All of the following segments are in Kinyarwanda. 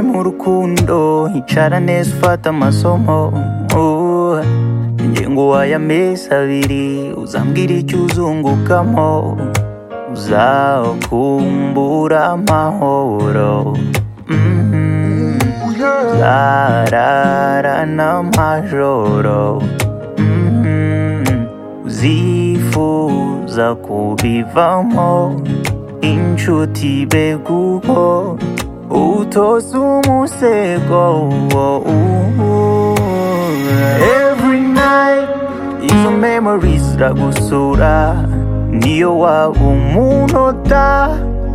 mu rukundo icara neza ufata amasomo Uh, njye ngo wayamezi abiri uzambwira icyo uzungukamo uzakumbura amahoro Mhm. uzarara n'amajoro Mhm. uzifuza kubivamo inshuti beguko utoza umusego every night izo memories ziragusura niyo waba umunota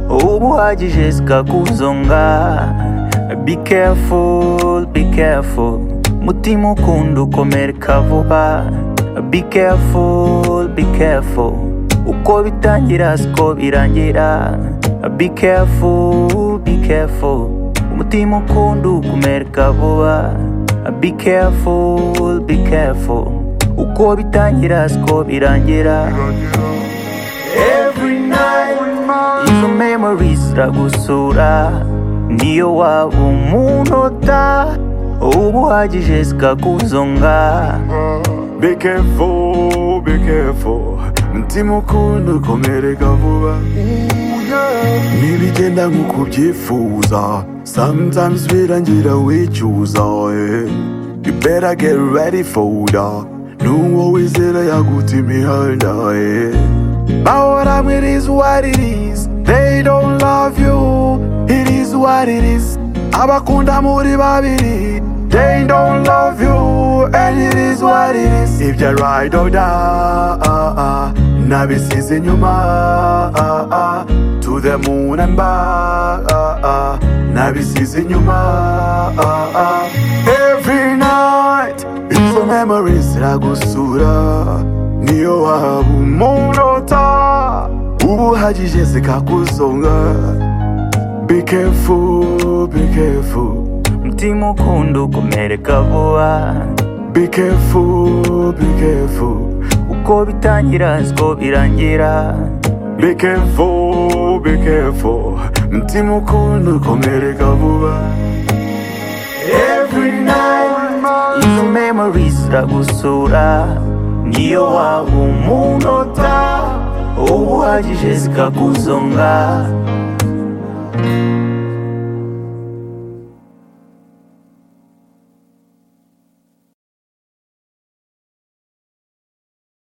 uba uhagije zikakuzonga be careful be careful mutima ukunda ukomereka vuba be careful be careful uko bitangira siko birangira be careful be careful umutima ukunda ukomereka vuba be careful be careful uko bitangira siko birangira every night izo memories ziragusura niyo waba umunota uba uhagije zikakuzonga Be careful, be careful Mutima ukunda ukomereka vuba Nibigenda nk'uko ubyifuza Sometimes birangira wicuza eh. You better get ready for that N'uwo wizera yaguta imihanda eh. Now what I'm it is what it is They don't love you It is what it is Abakunda muri babiri They don't love you And it is what it is If you ride or die Nabisize inyuma To the moon and back Nabisize inyuma Every night Izo memories ziragusura Niyo waba umunota Ubu uhagije zikakuzonga Be careful, be careful, mutima ukunda ukomereka vuba be careful, be careful, uko bitangira siko birangira be careful, be careful. Mutima ukunda ukomereka vuba. every night izo memories ziragusura niyo waba umunota uba uhagije zikakuzonga